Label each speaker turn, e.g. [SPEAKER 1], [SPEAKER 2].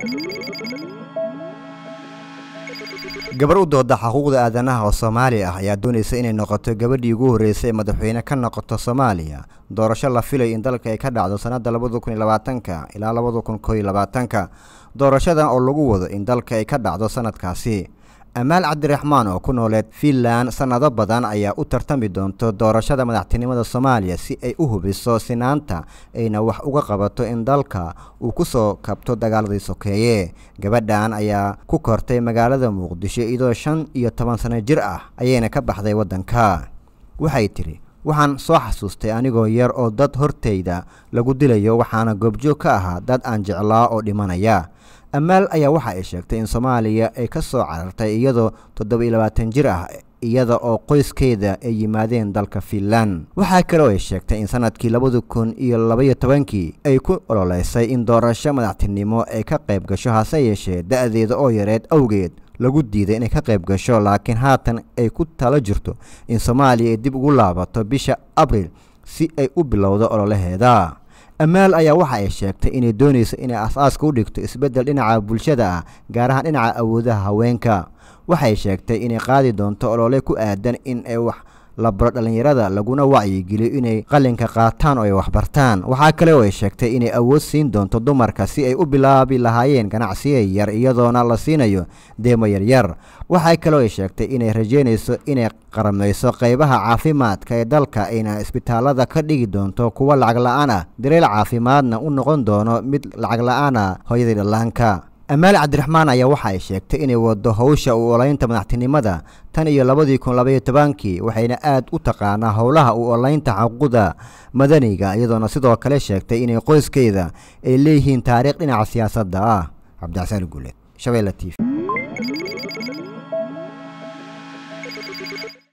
[SPEAKER 1] gabar u dooda xuquuqda aadanaha oo soomaali ah ayaa doonaysa inay noqoto gabadhii ugu horreysay ee madaxweyne ka noqoto soomaaliya doorasho la filayo in dalka ay ka dhacdo sannadda labada kun iyo labaatanka ilaa labada kun koo iyo labaatanka doorashadan oo lagu wado in dalka ay ka dhacdo sannadkaasi amaal cabdiraxmaan oo ku nooleed fiinland sannado badan ayaa u tartami doonto doorashada madaxtinimada soomaaliya si ay u hubiso sinaanta ayna wax uga qabato in dalka uu ku soo kabto dagaaladii sokeeye gabadhan ayaa ku kortay magaalada muqdisho iyadoo shan iyo toban sano jir ah ayayna ka baxday waddanka waxay tidhi waxaan soo xasuustay anigoo yar oo dad hortayda lagu dilayo waxaana goobjoog ka ahaa dad aan jeclaa oo dhimanaya amaal ayaa waxa ay sheegtay in soomaaliya ay ka soo carartay iyadoo toddoba iyo labaatan jir ah iyada oo qoyskeeda ay yimaadeen dalka fiinland waxaa kaloo ay sheegtay in sanadkii labada kun iyo labaiyo tobankii ay ku ololeysay in doorasho madaxtinimo ay ka qayb gasho hase yeeshee da-deeda oo yareed awgeed lagu diiday inay ka qayb gasho laakiin haatan ay ku talo jirto in soomaaliya ay dib ugu laabato bisha abril si ay u bilowdo ololaheeda amaal ayaa waxa ay sheegtay inay doonayso inay as-aaska u dhigto isbeddel dhinaca bulshada ah gaar ahaan dhinaca awoodaha haweenka waxay sheegtay inay qaadi doonto olole ku aadan in ay wax la baro dhallinyarada laguna wacyigeliyo inay qalinka qaataan oo ay waxbartaan waxaa kale oo ay sheegtay inay awood siin doonto dumarka si ay u bilaabi lahaayeen ganacsiya yar iyadoona la siinayo deemo yaryar waxaa kaloo ay sheegtay inay rajeynayso inay qaramayso qaybaha caafimaadka ee dalka ayna isbitaalada ka dhigi doonto kuwa lacag la-aan ah dareel caafimaadna u noqon doono mid lacag la-aan ah hooyadii dhallaanka amaal cabdiraxmaan ayaa waxa ay sheegtay inay wado howsha u olaynta madaxtinimada tan iyo labadii kun labaiyo tobankii waxayna aad u taqaanaa howlaha u olaynta xuquuqda madaniga iyadoona sidoo kale sheegtay inay qoyskeeda ay leeyihiin taariikh dhinaca siyaasadda ah cabdixasaan guuleed shabeelle t v